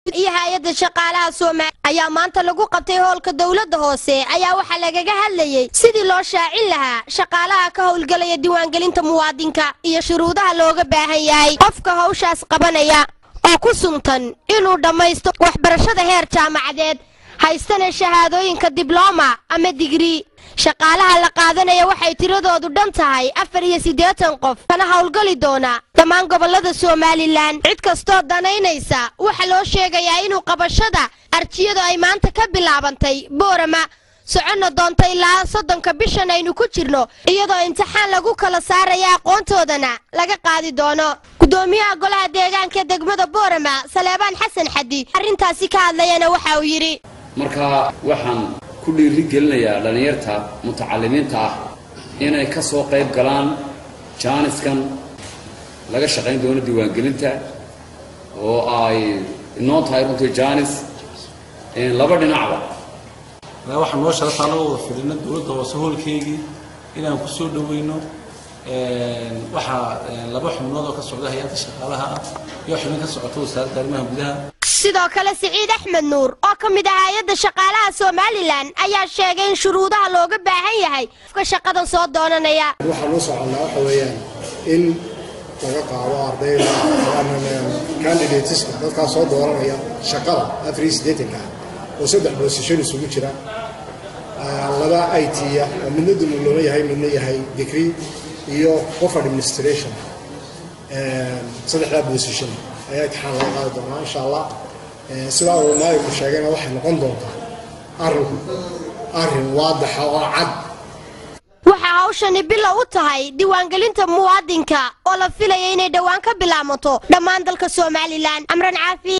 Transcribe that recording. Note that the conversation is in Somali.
iyo hay-adda shaqaalaha soomaaliya ayaa maanta lagu qabtay howlka dowladda hoose ayaa waxaa lagaga hadlayey sidii loo shaacin lahaa shaqaalaha ka howlgelaya diiwaangelinta muwaadinka iyo shuruudaha looga baahan yahay qofka hawshaas qabanaya oo ku suntan inuu dhammaysto waxbarashada heer jaamacadeed haystana shahaadooyinka diblooma ama digrii shaqaalaha la qaadanaya waxay tiradoodu dhan tahay afar iyo siddeetan qof kana howlgali doona dhammaan gobollada somalilan cid kastoo danaynaysa waxaa loo sheegayaa inuu qabashada arjiyadu ay maanta ka bilaabantay boorama soconna doonta ilaa soddonka bishan aynu ku jirno iyadoo imtixaan lagu kala saaraya aqoontoodana laga qaadi doono gudoomiyaha golaha deegaanka degmada boorama saleebaan xasan xadi arrintaasi ka hadlayana waxa uu yidhi marka waxaan ku dhiiri gelinayaa dhallinyarta mutacalimiinta ah inay ka soo qayb galaan jaaniskan laga shaqayn doono diiwaangelinta oo ay inoo tahay runtii jaanis laba dhinacba waxaa noo sharafta anagoo wada fidhina dowladda hoose hoolkeygii inaan ku soo dhoweyno waxaa laba xubnood oo ka socda hay-adda shaqaalaha ah iyo xubin ka socota wasaaradda arrimaha gudaha sidoo kale siciid axmed nuur oo ka mid ah hay-adda shaqaalaha somalilan ayaa sheegay in shuruudaha looga baahan yahay qofka shaqadan soo doonanaya waxaan u soconnaa waxa weeyaan in laga qaado ardayda candidateska dadkaa soo dooranaya shaqada afar iyo siddeetanka oo saddex boosishon isugu jira laba i t-ya oo midna dumulooma yahay midna yahay degree iyo qof administration saddexdaa boosishon ayaa imtixaan laga qaadi doonaa insha allah sidaa uu maayinku sheegayna waxay noqon doontaa arrinku arrin waadaxa oo cad waxaa hawshani bilow u tahay diiwaangelinta muwaadinka oo la filaya inay dhowaan ka bilaamato dhammaan dalka somalilan amran caafi